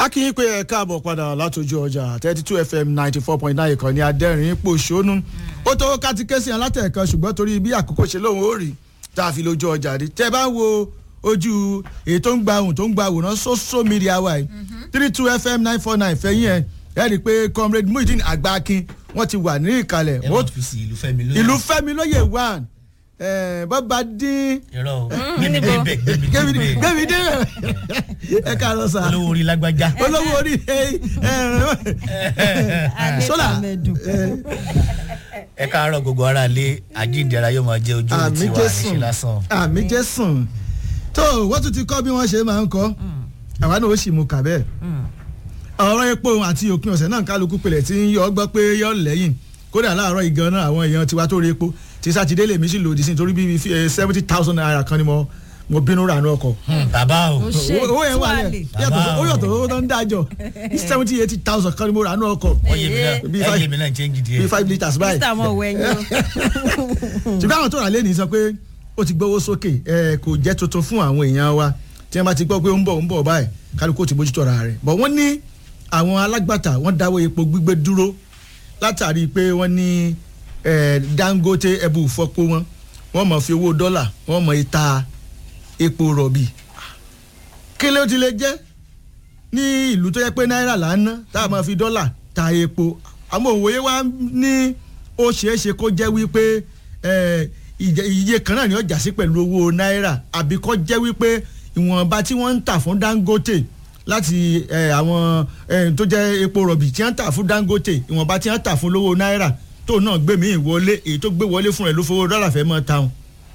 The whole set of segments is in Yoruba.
akínyìn pé ẹ káàbọ̀ padà látòjú ọjà thirty two fm ninety four point nine ìkànnì adẹ́rìn pòṣónú ó tó kátíkẹ́sì alátẹ̀ẹ̀kan ṣùgbọ́n torí bí àkókò ṣe lóun ó rí tá a fi lójú ọjà rí tẹ́ bá ń wo ojú èyí tó ń gba ohun tó ń gba àwòrán social media wa yìí three two fm nine four nine fẹ́yìn ẹ̀ ẹ rí i pé comrade muhyiddin àgbákin wọ́n ti wà ní ìkàlẹ̀ ẹ wọ́n fi sí ìlú fẹ́mi lóye. ìlú fẹ́mi lóye one bọ́ba dín irọ́ o gbẹmí dé bẹ gbẹmí dé bẹ gbẹmí dé ẹ káàárọ̀ sá olówó orí lágbájá. olówó orí sólà ẹ káàárọ̀ gbogbo ara lé àjíǹdẹ̀ra yóò máa jẹ́ ojú àmì tiwa jésùn àṣẹ lásán. àmì jésùn tó wọ́n tún ti kọ́ bí wọ́n ṣe máa ń kọ́ àwa náà ó sì mú kà bẹ́ẹ̀ ọ̀rọ̀ epo àti òpin ọ̀sẹ̀ náà kálukú pelẹ̀ tí ń yọ ọgbọ́ pé yọ lẹ́yìn kódà láàárọ̀ ìgan náà àwọn èèyàn tiwa tó rí epo tí sátidé lèmi sì lòdì sí nítorí bíi seventy thousand naira kan ni mo mo bínú rà ní ọkọ̀ bàbá o Ó ṣe owó yẹn wà tuwale. lẹ̀ yàtọ̀ ó yàtọ̀ owó tó ń dájọ́ seventy eighty thousand kan ni mo rà ní ọkọ̀ ọyẹ mi náà Bí five- ẹyẹ mi náà ń change bíi díẹ̀. five litres báyìí mr mo wẹ yín o. ṣùgbọ́n àwọn tó rà lẹ́nìí sọ pé ó ti gbówó sókè ẹ kò jẹ́ tuntun fún àwọn èèyàn wa tí wọ́n bá ti gbọ́ pé ó ń bọ̀ ó ń bọ̀ báyìí kálukú ó ti bójútó ra rẹ̀ bọ̀ wọ́n ní àwọn alágbàtà wọ́n dáwọ́ epo gbígbé dúró látàrí pé wọ́n ní ẹ, dangote ẹbù fọ́pọ̀ wọn wọ́n mọ̀ fi owó dọ́là wọ́n mọ̀ ìta epo rọ̀bì kí ló ti lè jẹ́ ní ìlú tó yẹ pé náírà là ń ná tá a máa fi dọ́là ta epo àmọ́ òwòye wa ní ó ṣeé ṣe kó jẹ́ wípé eh, ìjẹ- iye kan náà ni ó jà sí pẹ̀lú owó náírà àbí kó jẹ́ wípé ìwọ̀nba tí wọ́n ń tà fún dangote láti eh, àwọn eh, tó jẹ́ epo rọ̀bì tí wọ́n ń tà fún dangote ìwọ̀nba tí wọ́n ń tà fún lówó náírà tó náà gbé mi ìwọlé èyí tó gbé wọlé fún rẹ̀ ló fowó dọ́là fẹ́ mọ́ táwọn.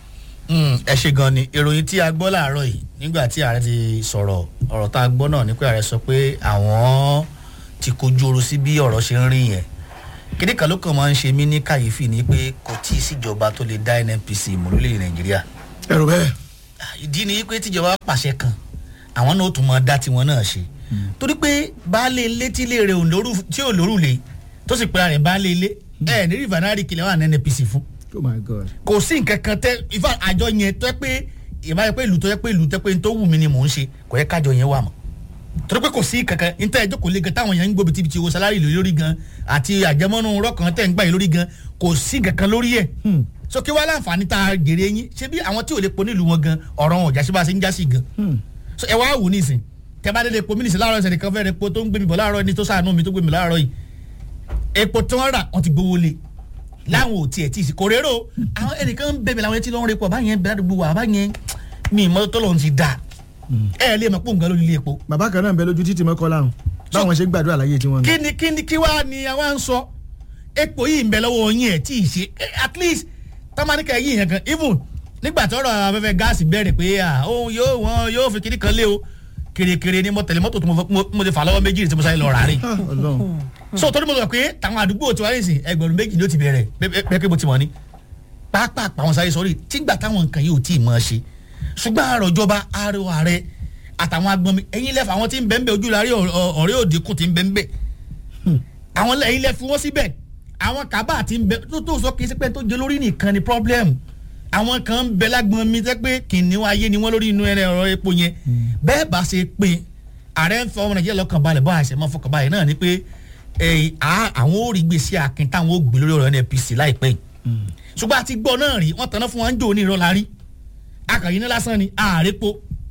Mm, ẹ ṣe gan ni ìròyìn tí a gbọ́ láàárọ̀ yìí nígbà tí ààrẹ ti sọ̀rọ̀ ọ̀rọ̀ tá a gbọ́ náà ni pé ààrẹ sọ pé àwọn ti kojú oru sí bí ọ̀rọ̀ ṣe ń rí yẹn kíní kan ló kàn máa ń ṣe mí ní kàyéfì ni pé kò tí ì síjọba tó lè dá nnpc mú lórílẹ̀ nàìjíríà ẹ̀rù bẹ́ẹ̀. ìdí ni pé tíjọba pàṣẹ kan àwọn náà ó tún máa dá tiwọn náà ṣe torí pé baálé ilé tí ilé rẹ̀ ò lóru tí ò lórùlé tó sì pera rẹ̀ baálé ilé ẹ̀ ní rìfànárì kìlẹ̀ wà ní nnpc fún oh my god. kò sí nǹkan kan tẹ ifá àjọ yẹn tó yẹ pé ìbá yẹ pé ìlú tó yẹ pé ìlú tó yẹ pé n tó wù mí ni mò ń ṣe kò yẹ kájọ yẹn wà mọ́ torí pé kò sí kankan n tẹ́ ẹjọ́ kò le gan táwọn yẹn ń gbóbi tibiti owó sálárì lórí lórí gan àti àjẹmọ́nú rọ́kàn tẹ́ ń gbà yín lórí gan kò sí kankan lórí ẹ̀ so kí wàá láǹfààní tá a gèrè yín ṣé bí àwọn tí ò lè po nílùú wọn gan ọ̀rọ̀ wọn ò jásí bá a ṣe ń jásí gan so ẹ wá wò nísìn tẹ bá dédé epo mínísì láàárọ̀ ẹsẹ̀ nìkan fẹ́ẹ́ epo tó ń gbé mi bọ̀ láàárọ̀ ẹni tó sàánú mi tó gbé mi láàárọ̀ yìí epo tí wọ́n rà wọ́n ti gbowó lé láwọn ò tiẹ̀ tí ì sí kò rérò àwọn ẹnìkan ń bẹ̀bẹ̀ làwọn etí lọ́n repo àbáyẹn bẹ̀rẹ̀ àdúgbò wa àbáyẹn mi ìmọ̀ tó lọ́n ti dà ẹ lè mọ̀ pé òun gan lórí ilé epo. bàbá kan náà ń bẹ lójú títì mọ́kọ́ láwọn báwọn ṣe ń gbàdúrà láyé tí wọ́n ń. kí ni kí ni kí wàá ni àwa ń sọ epo yìí ń bẹ lọ́wọ́ yín ẹ̀ tí ì ṣe Eh, at least tamanika yìí yẹn kan even nígbà tí ọ̀rọ̀ afẹ́fẹ́ gáàsì bẹ̀rẹ̀ pé à òun yóò wọ́n yóò fi kiri kan lé o kèrèkèrè ni mo tẹ̀lé mọ́tò tó mo fẹ́- mo- mo ti fà lọ́wọ́ méjì tí mo sáré lọ rà rí Ah, Ọlọ́run. so torí mo sọ pé tàwọn àdúgbò tí wọ́n rí sìn ẹgbẹ̀rún méjì ni ó ti bẹ̀rẹ̀ bẹ́ẹ̀ pé mo ti mọ̀ ni pàápàá àwọn sáré sọ́rí tígbà táwọn nǹkan yìí ò tí ì mọ̀ ọ́ ṣe ṣùgbọ́n àrò ìjọba àrò ààrẹ àtàwọn agbọnmi ẹ̀yin lẹ́fà àwọn tí ń bẹ́ẹ̀ ń bẹ́ ojú la rí ọ̀- ọ̀rẹ́ òde kù tí ń bẹ́ẹ̀ ń bẹ́ àwọn ẹ̀yin lẹ́ fi wọ́n síbẹ̀ àwọn kábà tí ń bẹ tó tó sọ kì í sí pé tó jẹ lórí nìkan ni problem àwọn kan ń bẹ lágbọn mi tẹ́ pé kìnìún ayé ni wọ́n lórí inú ẹ̀rẹ́ ọ̀rọ̀ epo yẹn bẹ́ẹ̀ bá ṣe pé ààrẹ ń fọ ọmọ nàìjíríà lọ́kàn balẹ̀ bọ́ àṣẹ mọ́ fọkàn balẹ̀ náà ni pé eh, à- àwọn ò rí gbèsè akin táwọn ò gbé lórí ọ̀rọ̀ NNPC láìpẹ́ yìí ṣùgbọ́n àti gbọ́ náà rí wọ́n tanná fún wọn ń jò ní ìrọ̀lá rí akàyí ní lásán ni ààrẹ po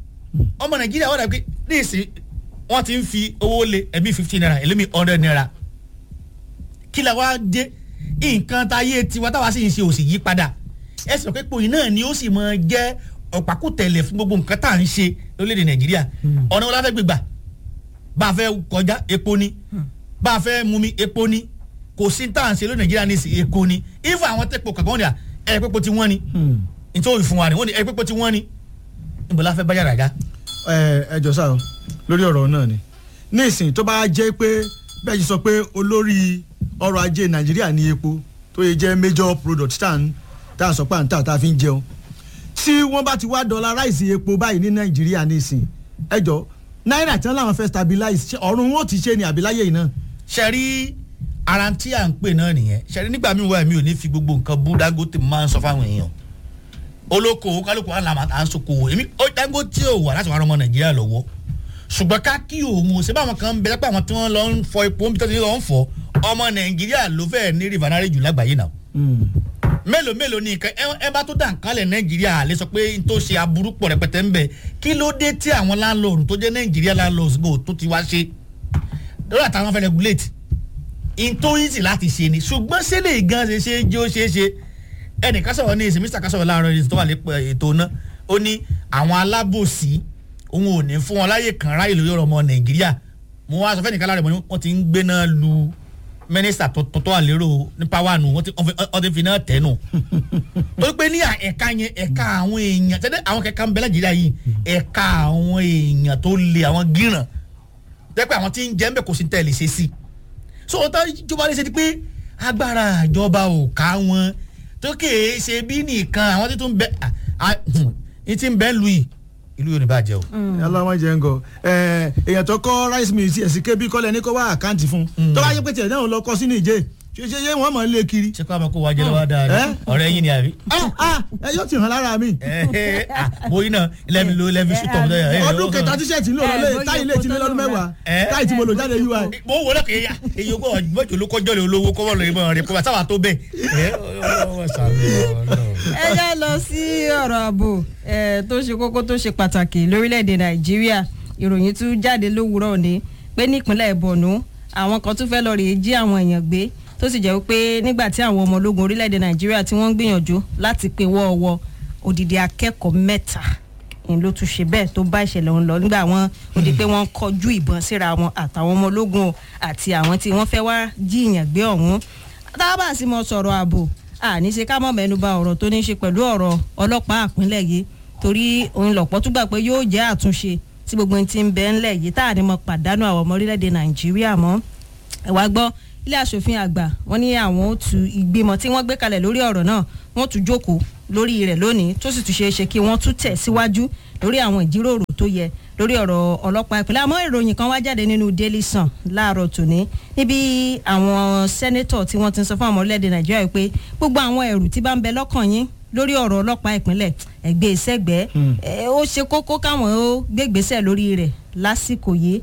ọmọ nàìjíríà wọ́n dàbí ní ìsìn wọ́n ti ń fi owó lé ẹ̀mí fifteen naira ẹlẹ́mí hundred naira kí la wá dé nǹkan táyé tiwa táwa sì ń ṣe òsì yí padà ẹ sọ pé pòyìn náà ni ó sì mọ jẹ́ ọ̀pákùtẹ̀lẹ̀ fún gbogbo nǹkan tá à ń ṣe lórílẹ̀‐èdè nàìjíríà ọ̀nà wọn la fẹ́ gbégbà bá a fẹ́ kọjá epo ni bá a fẹ́ mumi epo ni kò sí tá à ń ṣe lórí nàìjíríà ní ìsìn epo ni ifo àwọn tẹ́pọ̀ kankan wọn ni à ẹ̀ pẹ́pọ̀ tí wọ́n ni Hmm. nítorí fún wa ni wọ́n ni ẹ̀ pẹ́pọ̀ tí wọ́n ni níbo la fẹ́ bá yàrá ga. ẹ ẹ jọ sáà o, lórí ọ̀rọ̀ náà ni ní ìsìn tó bá jẹ́ pé bẹ́ẹ̀ ṣe sọ pé olórí ọrọ̀ ajé nàìjíríà ní epo tó yẹ jẹ́ major product tá à ń tá à ń sọ pé à ń tà tá a fi ń jẹun tí wọ́n bá ti wá dollarize epo báyìí ní nàìjíríà ní ìsìn ẹ jọ náírà tí wọ́n làwọn fẹ́ stabilize ṣé ọ̀run wọn ò ti ṣe ni àbíláyé yìí náà. sẹ́rí ara tí à ń pè náà nìyẹn sẹ́rí nígbà míì wá mi ò ní fi gbogbo nǹkan bú Dangote máa ń sọ fáwọn èèyàn olókoòwò kálukú àlàmà à ń sokòwò èmi ó Dangote ò wà láti wà ọmọ Nàìjíríà lọ́wọ́ ṣùgbọ́n ká kí òun ò ṣe báwọn kan ń bẹ lápá àwọn tí wọ́n lọ ń fọ epo níbi tó ti lọ ń fọ ọmọ nàìjíríà ló fẹ́ẹ́ ní rìfànárì jù lágbàáyé náà mélòó mélòó ní nǹkan ẹ- ẹ bá tó dà nkálẹ̀ nàìjíríà lè sọ pé n tó ṣe aburú pọ̀ rẹpẹtẹ ń bẹ kí ló dé tí àwọn láńlọ́ọ̀dù tó jẹ́ nàìjíríà láńlọ́ọ̀dù gbò tó ti wá ṣe lórí àtàwọn fẹ́ regulate n tó easy láti ṣe ni ṣùgbọ́n ṣé lè gan ṣe ṣe jẹ́ ó ṣe é ṣe ẹnìkan sọ̀rọ̀ ní ìsìn mr kasọ̀rọ̀ láàárọ̀ ìsìn tó wà lé ètò náà ó ní àwọn alábòsí òun ò ní fún wọn láyè kan ráyè lórí ọ̀rọ̀ ọmọ nàìjíríà mo wá sọ fẹ́ nìkan lára ẹ̀ wọ́n ti ń gbéná lu mínísítà tó tó wà lérò ní pàwánu wọ́n ti wọ́n ti fi náà tẹ̀ nù torí pé ní ẹ̀ka yẹn ẹ̀ka àwọn èèyàn tẹ́lẹ̀ àwọn kẹ̀kẹ́ ń bẹ nàìjíríà yìí ẹ̀ka àwọn èèyàn tó le àwọn gíràn tẹ́pẹ́ àwọn tí ń jẹ́ ń bẹ̀ kò sí tẹ̀lé ṣe sí so ọ̀tá ìjọba lè ṣe ti pé agbára ìjọba ò ká wọn tó kèé ṣe bí nìkan àwọn tí tó ń bẹ ní tí ń bẹ lu yìí ìlú yorùbá jẹ o. aláwọ̀ jẹ́ ń gọ èèyàn tó kọ́ rice mill sí ẹ̀sìn kébí kọ́lẹ̀ ní kó wá àkáǹtì fún tó bá yẹ pé tiẹ̀ náà lọ kọ́ sínú ìjẹ́ ṣe ṣe ṣe wọ́n mọ̀ ń lé kiri. ṣé kó a máa kó wa jẹ lọ́wọ́ dáadáa ọ̀rẹ́ yín ni àbí. Ah, ah, ẹ yóò ti hàn lára mi. bóyí náà lẹ́mi ló lẹ́mi sùtọ̀ mi lọ́yà. ọdún kẹta tíṣẹ̀tì ń lò lọ́lé bóyá táyì lè ti lé lọ́dún mẹ́wàá Eh. táyì tí mo lò jáde ui. mo wò lọ́kẹ́ yá èyí ogún ọjọ́ ló kọjọ́ lè olówó kọ́wọ́ lórí mọ́ rẹ̀ kó bá sábà tó bẹ́ẹ̀. ẹ ọlọ́wọ́ sàmì ọlọ́wọ́. ẹ já lọ sí ọ̀rọ̀ ààbò eh, tó ṣe kókó tó ṣe pàtàkì lórílẹ̀‐èdè nàìjíríà ìròyìn tún jáde lówùúrọ̀ òní pé nípínlẹ̀ borno àwọn kan tún fẹ́ lọ rèé jí àwọn èèyàn gbé tó sì jẹ́ pé nígbà tí àwọn ọmọ ológun orílẹ̀‐èdè nàìjíríà tí wọ́n ń gbìyànjú láti pín wọ́ọ̀wọ́ odidi akẹ́kọ̀ọ́ mẹ́ta ń ló tún ṣe bẹ́ẹ̀ tó bá ìṣẹ̀lẹ̀ ọ̀hún lọ nígbà wọn ó di pé wọ́n kọjú ìbọn síra wọn àtàwọn ọmọ ológun o àti àwọn tí wọ́n fẹ́ wá jíìyàn gbé ọ̀hún tábà sì mọ sọ̀rọ̀ ààbò àní ṣe ká mọ̀ mẹ́nuba ọ̀rọ̀ tó ní í ṣe pẹ̀lú ọ̀rọ̀ ọlọ́pàá àpínlẹ̀ yìí torí òun lọ̀pọ̀ tún gbà pé yóò jẹ́ àtúnṣe tí gbogbo ohun ti ń bẹ ńlẹ̀ yìí tá à ní mọ pàdánù àwọn ọmọ orílẹ̀-èdè nàìjíríà mọ́ ẹ wá gbọ́ ilé asòfin àgbà wọ́n ní àwọn ó tu ìgbìmọ̀ tí wọ́n gbé kalẹ̀ lórí ọ̀rọ̀ náà wọ́n tún jókòó lórí rẹ̀ lónìí tó sì tún ṣeé ṣe kí wọ́n tún tẹ̀ síwájú lórí àwọn ìjíròrò tó yẹ lórí ọ̀rọ̀ ọlọ́pàá ìpínlẹ̀ àmọ́ ìròyìn kan wá jáde nínú daily sun láàárọ̀ tòní níbi àwọn sẹ́nẹ́tọ̀ tí wọ́n ti ń sọ fún àwọn orílẹ̀-èdè nàìjíríà yìí pé gbogbo àwọn ẹ̀rù tí bá ń bẹ lọ́kàn yín lórí ọ̀rọ̀ ọlọ́pàá ìpínlẹ̀ ẹgbẹ́ ìṣẹ́gbẹ́ ó ṣe kókó káwọn ó gbégbèsè lórí rẹ̀ lásìkò yìí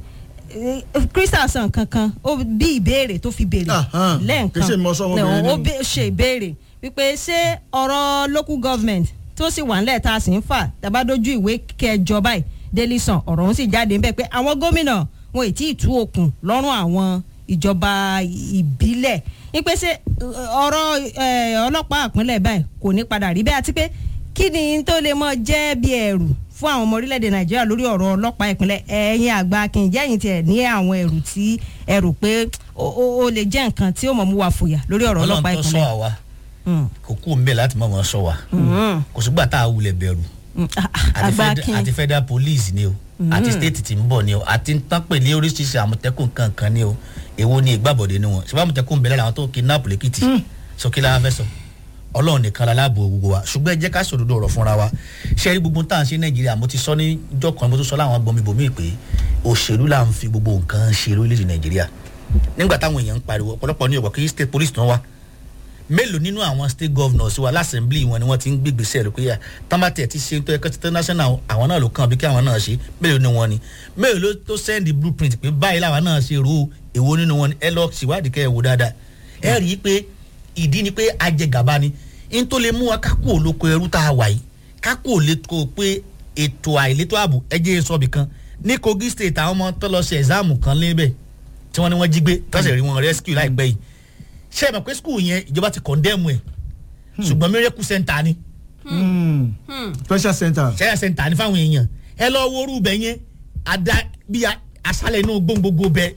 crystal san kankan ó bí ìbéèrè tó fi béèrè Ahan, kì í ṣe mọ sọ wọn lẹ́ẹ̀kan bẹ̀rẹ̀ ó nínú. bẹ- ṣe ìbéèrè wípé ṣé ọ̀rọ̀ local government tó sì wà nílẹ̀ tá a sì ń fà tàbádójú ìwé kẹjọ báyìí daily sun ọ̀rọ̀ òun sì jáde ńbẹ̀ pé àwọn gómìnà wọn ì tí ì tú okùn lọ́rùn àwọn ìjọba ìbílẹ̀ wípé ṣé ọ̀rọ̀ eh, ọlọ́pàá àpínlẹ̀ báyìí kò ní padà rí bẹ́ẹ̀ àti pé kí ni tó lè mọ jẹ́ bí ẹ̀rù fún àwọn ọmọ orílẹ̀-èdè nàìjíríà lórí ọ̀rọ̀ ọlọ́pàá ìpínlẹ̀ ẹ̀yin àgbà kì í jẹ́yìn tiẹ̀ ní àwọn ẹ̀rù tí ẹ̀rù pé ó ó- ó lè jẹ́ nǹkan tí ó mọ̀ mú wa fòyà lórí ọ̀rọ̀ ọlọ́run ọlọ́pàá tó sọ ìpínlẹ̀. àwa Mm. kò kú òun bẹ́ẹ̀ láti mọ̀ wọ́n sọ wa Mm. kò sígbà tá a wulẹ̀ bẹ̀rù Mm. Ah, ah, àti àgbà fed- kí àti federal police ni o àti state ti ń bọ̀ ni o àti tán pè ní oríṣiríṣi àmọ̀tẹ́kùn kankan ni o èwo ni ìgbàbọ̀dé ni wọn ṣùgbọ́n àmọ̀tẹ́kùn bẹ̀rẹ̀ làwọn tó kidnap lẹ́kìtì sókè la fẹ́ sọ ọlọ́run nìkan la láàbò gbogbo wa ṣùgbọ́n ẹ jẹ́ ká sòdodo ọ̀rọ̀ fúnra wa ṣé rí gbogbo tá à ń ṣe nàìjíríà mo ti sọ ní ìjọ kan mo tún sọ láwọn gbọmí bòmí pé òṣèlú là ń fi gbogbo nǹkan ṣe lórílẹ̀‐èdè nàìjíríà nígbà táwọn èèyàn ń pariwo ọ̀pọ̀lọpọ̀ ní ọ̀gbọ̀n kí state police tán wá mélòó nínú àwọn state governors wa lásẹ̀mblì wọn ni wọ́n ti ń gbégbèsè rẹ̀ pé yà tábàtì ẹ̀ ti ṣe tó ẹ̀kọ́ títí national àwọn náà ló kàn bí kí àwọn náà ṣe mélòó ni wọ́n ni mélòó ló tó send the blueprint pé báyìí làwọn náà ṣe ro èwo nínú wọn ni ẹ lọ ṣèwádìí kẹ́ ẹ wò dáadáa ẹ rí i pé ìdí ni pé ajẹgàba ni n tó lè mú wa kákó olóko ẹrú tá a wà yìí kákó olóko pé ètò àìlétò ààbò ẹjẹ sọbì kan ní kogi state àwọn ọmọ tó lọ ṣe ẹ̀sáàmù kan lébẹ̀ tí wọ́n ní wọ́n jí gbé tọ́sẹ̀ rí wọn rescue láìpẹ́ yìí ṣé ẹ mọ̀ pé skul yẹn ìjọba ti condemn ẹ̀ ṣùgbọ́n miracle center ni Mm. special center. ṣẹ́yà center ni fáwọn èèyàn ẹ lọ wo orú bẹ yẹn ada bí a- aṣálẹ̀ inú gbóngbóngbó bẹ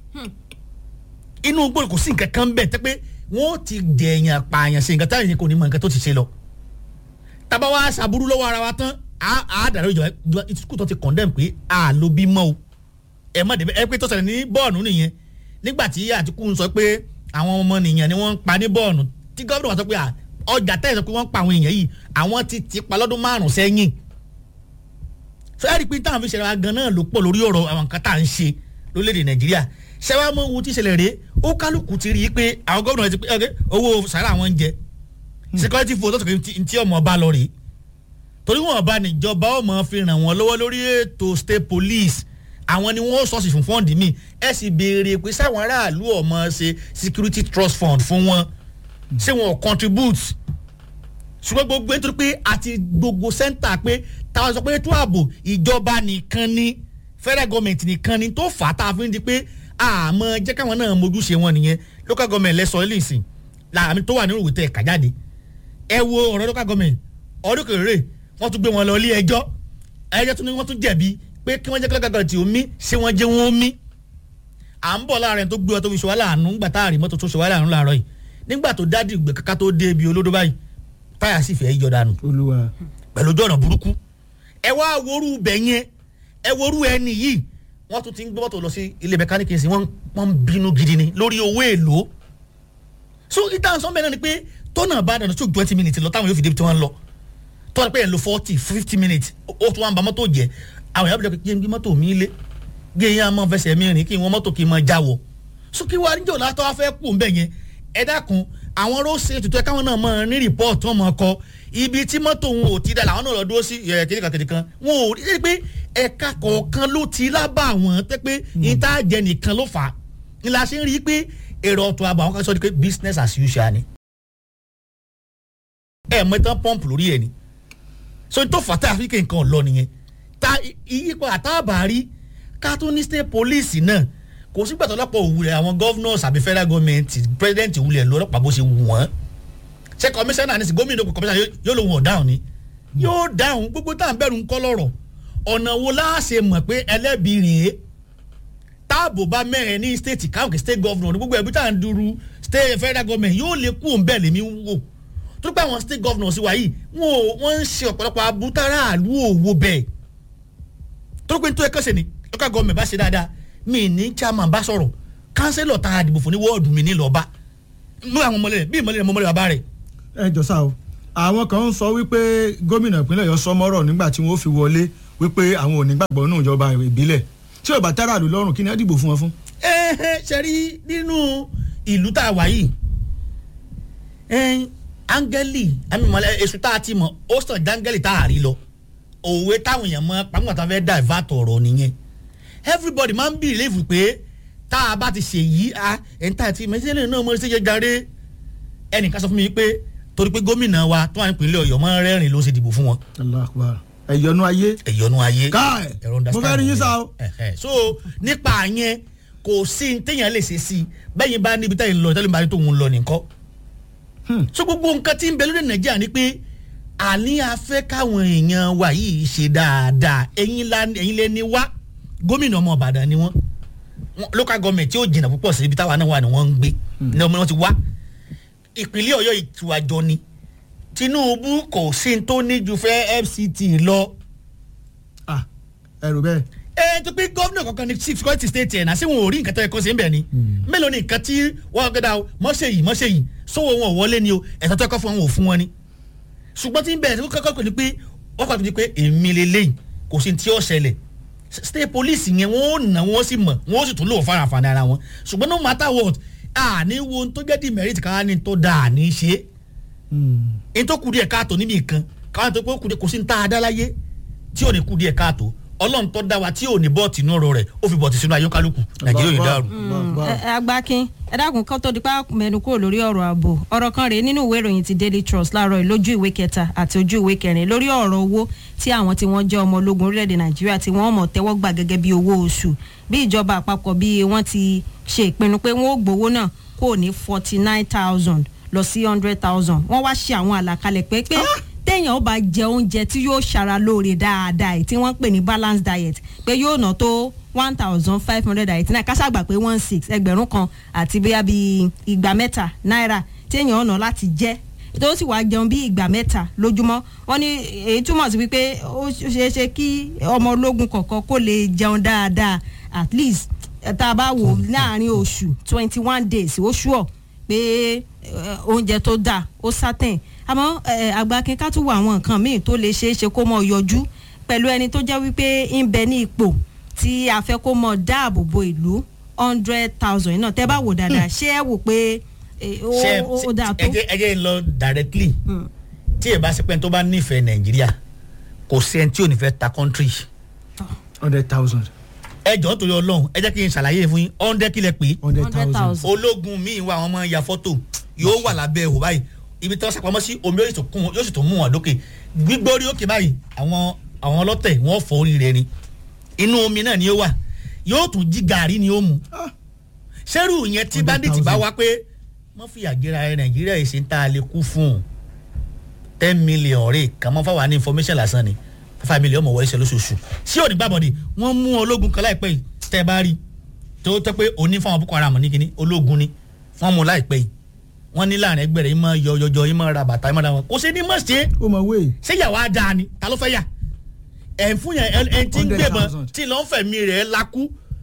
inú gbòòrò kò sí nǹkan kan bẹ̀ tẹ́ pé wọ́n ti dẹ̀yàn pààyàn sí nǹkan táyà yẹn kò ní mọ nǹkan tó ti ṣe lọ tábà wá ṣàbúrú lọ́wọ́ ara wa tán á á dàrú ìjọba ìjọba ìtukù tó ti condemn pé a ló bí mọ́ o ẹ má débẹ̀ ẹ pé tó ṣẹlẹ̀ ní bọ́ọ̀nù nìyẹn nígbà tí àtìkù ń sọ pé àwọn ọmọ nìyẹn ni wọ́n ń pa ní bọ́ọ̀nù tí gómìnà wa sọ pé à, ọjà tẹ́lẹ̀ sọ pé wọ́n ń pa àwọn èèyàn yìí àwọn ti ti pa lọ́dún márùn-ún sẹ́yìn so ẹ rí i pé táwọn fi ṣẹlẹ̀ wa gan náà ló pọ̀ lórí ọ̀rọ̀ àwọn nǹkan tá à ń ṣe lórílẹ̀‐èdè nàìjíríà ṣẹ́wá mọ ohun tí ìṣẹ̀lẹ̀ rèé ó kálukú ti rí i pé àwọn gómìnà ti pé ok owó sàrà àwọn ń jẹ security vote tó sọ pé tí ọmọ ọba lọ rèé torí wọn ọba níjọba ọmọ fi ràn wọn lọ́wọ́ lórí ètò state police àwọn ni wọ́n sọ́ọ̀sì fún fọ́ǹdì míì ẹ sì béèrè pé sáwọn aráàlú ọmọ ṣe security trust fund fún wọn ṣé wọn ò contribute ṣùgbọ́n gbogbo nítorí pé àti gbogbo sẹ́ńtà pé táwọn sọ pé ètò ààbò ìjọba nìkan ni federal government nìkan ni tó fà á tá a fi ń di pé àmọ́ jẹ́ káwọn náà mójúṣe wọn nìyẹn local government lẹ́sọ̀ ẹ́ lẹ́sìn làmì tó wà nínú ìwé tẹ̀ ká jáde ẹ wo ọ̀rọ̀ local government ọdún kèrè wọ́n tún gbé wọn lọ ilé ẹjọ́ ẹjọ́ tún ní wọ́n tún jẹ̀bi pé kí wọ́n jẹ́ kí local government ò mí ṣé wọ́n jẹ́ wọn ó mí à ń bọ̀ láàrin tó gbé ọ tó fi ṣọwọ́ láàánú ńgbà tá a rí mọ́tò tó ṣọwọ́ láàánú láàárọ̀ yìí nígbà tó dádì ìgbẹ́ kaka tó dé ibi olódó báyìí táyà sì fẹ́ yọ dànù olúwa pẹ̀lú ojú ọ̀nà burúkú ẹ wá worú bẹ̀ yẹn ẹ worú ẹni yìí wọ́n tún ti ń gbé mọ́tò lọ sí ilé mẹkáníkì sí wọ́n wọ́n ń bínú gidi ni lórí owó èlò so ìtàn sọ́nbẹ̀ náà ni pé tọ́nà bá dànù tó twenty minutes lọ táwọn yóò fi débi tí wọ́n ń lọ tọ́nà pé ẹ̀ ń lo forty fifty minutes ó tún wá ń ba mọ́tò jẹ́ àwọn ìyá bìjọ́ kí n gbé mọ́tò mi lé gé yẹn a máa fẹsẹ̀ mi rìn kí n wọ́n mọ́tò kí n máa jáwọ́ so kí wàá níjọ́ látọ́ wá fẹ́ kú ń bẹ̀ yẹn ẹ dákun àwọn róòsì ètùtù ẹ káwọn náà máa ní rìpọ́ọ̀tì wọn máa kọ ibi tí mọ́tò wọn ò ti dà làwọn náà lọ dúró sí ẹ̀ kìnìkan kìnìkan wọn ò rí pé ẹ̀ka kọ̀ọ̀kan ló ti lábà wọn tẹ́ pé ìtajẹ nìkan ló fà á ni la ṣe ń rí i pé èrò ọ̀tún àbọ̀ àwọn kan sọ di pé business as usual ni ẹ̀ mọ ìtàn pọ́ǹpù lórí ẹ̀ ni so tó fà tá a fi kéǹkan lọ nìyẹn ta ìyípo àtàbàárí ká tó ní state police náà kò sígbà tó lọ́pọ̀ òwúrẹ̀ àwọn governors àbí federal government president òwúrẹ̀ lọ́pàá bó ṣe wù wọ́n ṣé commissioner ní sí gómìnà kò commissioner yóò lòun ọ̀dáhùn ni yóò dáhùn gbogbo tá à ń bẹ̀rù ń kọ́ lọ́rọ̀ ọ̀nà wo láàṣẹ mọ̀ pé ẹlẹ́bi rèé táàbò bá mẹ́rin ní state káàkiri state governor ní gbogbo ẹbí tá à ń dúró state federal government yóò lè kú òun bẹ́ẹ̀ lèmi wò tó pé àwọn state governors wa yìí wọn ò wọ́n ń ṣe ọ̀pọ̀lọpọ̀ abútárà àlú òwò bẹ́ẹ̀ tó pé nítorí ẹ̀kọ́ ṣe ni local government bá ṣe dáadáa mi ní chairman bá sọ̀rọ̀ councillor tá a dìbò fún ní wọ́ọ̀dù mi ní lọ́ba mú àwọn ọmọlẹ́rẹ̀ bí ìmọ̀lẹ́rẹ̀ mọ́mọ́lẹ́ bàbá rẹ̀. ẹ jọ sá o àwọn kan ń sọ wípé gómìnà ìpínlẹ̀ Ọ̀yọ́ sọmọ́rọ̀ nígbà tí wọ́n fi wọlé wípé àwọn ò ní gbàgbọ́ nínú ìjọba ìbílẹ̀ tí ò bá tẹ́rà lù lọ́rùn kí ni ẹ dìbò fún wọn fún. ẹ ẹ ṣe rí nínú ìlú tá a wà yìí áńgẹ́lì àmì ìmọ̀lẹ́ èṣù tá a ti mọ̀ ó sàn jáńgẹ́lì tá a rí lọ òwe táwọn èèyàn mọ pàmò tá a fẹ́ divert ọ̀rọ̀ nìyẹn everybody máa ń believe pé tá a bá ti ṣe yìí a ẹ̀ńtà àti mẹ́sẹ̀lẹ̀ náà mo ṣe jẹ́ jàre ẹnìkan sọ fún mi pé torí pé gómìnà wa tó wà nípìnlẹ̀ Ọ̀yọ́ máa ń rẹ́rìn ló ṣe dìbò fún wọn. Allahu Akbar ẹ̀yọ́nú ayé ẹ̀yọ́nú ayé káì ẹ̀rọ mo fẹ́ rí yín sá o. Ẹ̀hẹ̀. so nípa yẹn kò sí ní téèyàn lè ṣe sí i bẹ́yìn bá níbi táyìn lọ tẹ́lẹ̀ bá ní tòun lọ nìkan. Hmm. so gbogbo nǹkan tí ń bẹ lórí Nàìjíríà ni pé àní afẹ́ káwọn èèyàn wa yìí ṣe dáadáa ẹ̀yin la ẹ̀yin lẹ́ni wá gómìnà ọmọ Ìbàdàn ni wọ́n Wọ́n- local government tí ó jìnnà púpọ̀ sí ibi táwa náà wà ni wọ́n ń gbé ní ọmọ wọn ti wá ìpínlẹ̀ Ọ̀yọ́ ìtúwàjọ ni Tinubu kò sí ní tó ní ju fẹ́ FCT lọ Ah, ẹrù bẹ́ẹ̀ ẹ tó pé gómìnà kankan ní chief security state ẹ̀ náà sí wọn ò rí nǹkan tó yẹ kó ṣe ń bẹ̀ ni mélòó ni nǹkan tí wọ́n gbẹ́dà o mọ́ṣẹ́ yìí mọ́ṣẹ́ yìí sówó wọn ò wọlé ni o ẹ̀tọ́ tó yẹ kó fún wọn ò fún wọn ni ṣùgbọ́n tí ń bẹ̀rẹ̀ tó kọ́kọ́ pè ní pé wọ́n kọ́ tó di pé èmi lélẹ́yìn kò sí tí ó ṣẹlẹ̀ state police yẹn wọ́n ó nà wọ́n sì mọ̀ wọ́n ó sì tún lò fara àǹfààní ara wọn ṣùgbọ́n no matter what àní wo ohun tó jẹ́ demerit káwá ní tó dáa ní í ṣe é èyí tó kù díẹ̀ káàtó níbi nǹkan káwọn tó pé ó kù díẹ̀ kò sí ní tá a dá láyé tí ò ní kù díẹ̀ káàtó ọlọ́run tó dá wa tí ò ní bọ́ọ̀tì inú ọ̀rọ̀ rẹ̀ ó fi bọ́ọ̀tì sínú ayọ́kálùkù nàìjíríà yóò dàrú. ẹ ẹ, agbákin ẹ dákun kán tó di pa mẹ́nu kúrò lórí ọ̀rọ̀ ààbò ọ̀rọ̀ kan rèé nínú ìwé ìròyìn ti Daily Trust láàárọ̀ yìí lójú ìwé kẹta àti ojú ìwé kẹrin lórí ọ̀rọ̀ owó tí àwọn tí wọ́n jẹ́ ọmọ ológun orílẹ̀-èdè Nàìjíríà tí wọ́n mọ̀ tẹ́wọ́ gbà gẹ́gẹ́ bí owó oṣù bí ìjọba àpapọ̀ bí wọ́n ti ṣe ìpinnu pé wọ́n ó gbowó náà kò ní forty nine thousand lọ sí hundred thousand wọ́n wá ṣe àwọn àlàkalẹ̀ pé pé téèyàn ó bá jẹ oúnjẹ tí yóò ṣara lóore dáadáa èyí tí wọ́n ń pè ní balance diet pé yóò ná tó one thousand five hundred eighty nine kásàgbà pé one six ẹgbẹ̀rún kan àti bóyá bíi ìgbà mẹ́ta náírà téèyàn ọ̀nà láti jẹ́ tó sì wá jẹun bí ìgbà mẹ́ta lójúmọ́ wọ́n ní èyí túmọ̀ sí wípé ó ṣeé ṣe kí ọmọ ológun kọ̀ọ̀kan kó lè jẹun dáadáa at least eh, tá a bá wò láàrin oṣù twenty one days ó ṣùọ̀ pé eh, oúnjẹ tó dáa ó sátẹ̀ àmọ́ eh, àgbàkin ká tún wo àwọn nǹkan míì tó lè ṣeé ṣe kó mọ̀ yọjú pẹ̀lú ẹni tó jẹ́ wípé ń bẹ ní ipò tí a fẹ́ kó mọ̀ dáàbò bo ìlú hundred thousand náà tẹ́ bá wò dáadáa ṣé ẹ wò pé eh, ó ṣe ó- ó dáa tó. ẹ jẹ́ ẹ jẹ́ ń lọ directly Mm. tí ẹ bá ṣe pé ẹni tó bá nífẹ̀ẹ́ nàìjíríà kò sí ẹni tí ò ní fẹ́ ta country hundred thousand. ẹ jọ̀ọ́ torí ọlọ́run ẹ jẹ́ kí n ṣàlàyé fún yín ọ̀ndẹ́ kílẹ̀ pé hundred hundred thousand. thousand. ológun míì wà àwọn ọmọ ya fọ́tò yóò wà lábẹ́ ẹ̀hó báyìí ibi tí wọ́n sàpamọ́ sí omi yóò sì tún kún wọn- yóò sì tún mú wọn lókè gbígbórí òkè báyìí àwọn àwọn ọlọ́tẹ̀ wọ́n fọ orí rẹ̀ ni inú omi náà ni ó wà yóò tún jí gàrí ni ó mu Ah. sẹ́rù yẹn tí 100,000. bandit bá wá pé wọ́n fi àgéra ẹ nàìjíríà yìí ṣe ń tá a lè kú fún un ten million rè kàn mọ́ fáwọn ní information lásán ni five million mọ̀ wọlé ṣe lóṣooṣù sí òní gbàbọ̀dì wọ́n mú ológun kan láìpẹ́ yìí tẹ́ ẹ bá rí tó tẹ́ pé òní fáwọn boko haram ní kíní ológun ni wọ́n mú láìpẹ́ yìí wọ́n ní láàrin ẹgbẹ́ rẹ̀ yìí máa yọ yọjọ yìí máa ra bàtà yìí máa ra wọn kò sí ní mọ̀ ṣe ó mọ wéè. ṣé ìyàwó á dáa ni ta ló fẹ́ yà ẹ̀ ń fún yẹn ẹ̀ ẹ̀ tí ń gbébọn 100,000. tí lọ́n fẹ̀mí rẹ̀ lakú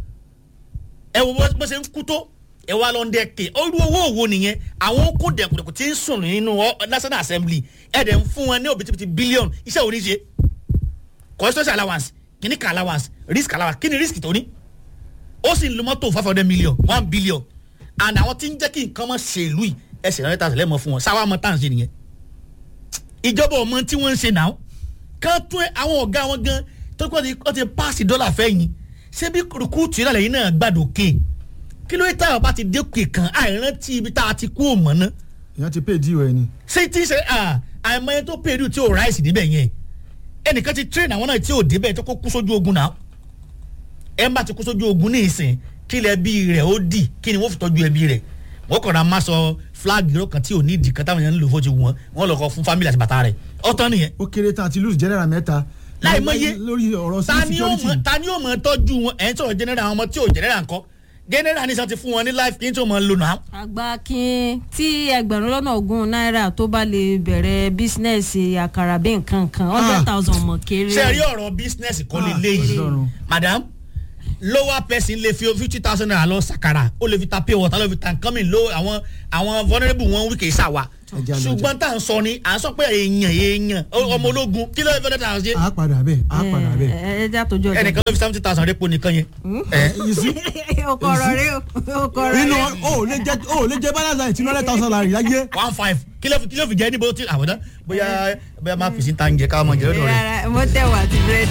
ẹ wo bó bó ṣe ń kú tó ẹ wá lọ ń dẹ́kẹ̀ olú owó òwò nìyẹn àwọn kó dẹ̀kùdẹ̀kù tí ń sùn nínú ọ- national assembly ẹ̀ dẹ̀ ń fún wọn ní òbítíbitì bílíọ̀nù iṣẹ́ òní ṣe constitution allowance kìíní kan allowance risk allowance kí ni risk tó ní ó sì ń lo mọ́tò five hundred million one billion and àwọn tí ń jẹ́ kí nǹkan mọ̀ ṣèlú yìí ẹsẹ̀ rẹ̀ tàṣẹ̀ lẹ́mọ̀ fún wọn sáwá mọ́ tá à ń ṣe nìyẹn ìjọba ọmọ tí wọ́n ń ṣe náà kán tún ẹ- àwọn ọ̀gá wọn gan tó kọ́ ti kọ́ ti paasi dọ́là fẹ́yìn ṣé bí rúkúùtù yìí lálẹ́ yìí náà gbàdókè kí ló yẹ táwọn bá ti dékè kan àìrántí ibi tá a ti kú òmọ̀ náà èèyàn ti pay díò ẹ ni. ṣé tí ṣe à àìmọye tó pèrú tí ò ráìsì níbẹ̀ yẹn ẹnìkan ti train àwọn náà tí ò débẹ̀ tó kó kú sójú ogun náà ẹ bá ti kú sójú ogun ní ìsìn kí ilẹ̀ ẹbí rẹ̀ ó dì kí ni wọ́n fi tọ́jú ẹbí rẹ̀ wọ́n kàn ra máa sọ flag yìí kan tí ò ní ìdì kan táwọn èèyàn ń lò fún ti wọn wọ́n lọ kọ fún family àti bàtà rẹ̀ ọ̀tọ̀ nìyẹn ó kéré tán àti lose general mẹ́ta. láì mọye lórí ọ̀rọ̀ ta sí ni ó mọ security. ta ni ó mọ tọ́jú wọn ẹ̀ ń sọ̀rọ̀ general àwọn ọmọ tí ò general ńkọ́ general ní sọ ti fún wọn ní life kí n tó mọ lò náà àgbà kin tí ẹgbẹ̀rún lọ́nà ogún náírà tó bá lè bẹ̀rẹ̀ bísínẹ́sì àkàrà bí nǹkan kan hundred thousand mọ̀ kéré. ṣe rí ọ̀rọ̀ business kọ́ lè Ah, léyìí Ọlọ́run. madam lower person lè fi fifty thousand naira lọ sàkàrà ó lè fi ta pay water ló fi ta nǹkan mi lo àwọn àwọn vulnerable wọn wí kì í ṣàwà Ẹja lọ ṣùgbọ́n tá à ń sọ ni à ń sọ pé èèyàn èèyàn ọmọ ológun kí ló fi fẹ́ẹ́ tà ṣe a padà bẹ́ẹ̀ a padà ẹ bẹ́ẹ̀. ẹ jẹ́ àtòjọ́ ọjọ́. ẹnìkan ló fi seventy thousand rẹ́pọ̀ nìkan yẹn. You see? ọkọ ọ̀rọ̀ rẹ o ọkọ ọ̀rọ̀ inú rẹ. o ò lè jẹ o ò lè jẹ balance àìtí hundred thousand naira láyé. one five kí ló fi kí ló fi jẹ́ níbo tí àwọ̀dá bóyá bóyá máa fi sí ta ń jẹ káwọn máa jẹ lọ́dọ̀ rẹ̀. rárá mo tẹ̀wọ̀ àti búrẹ́dì.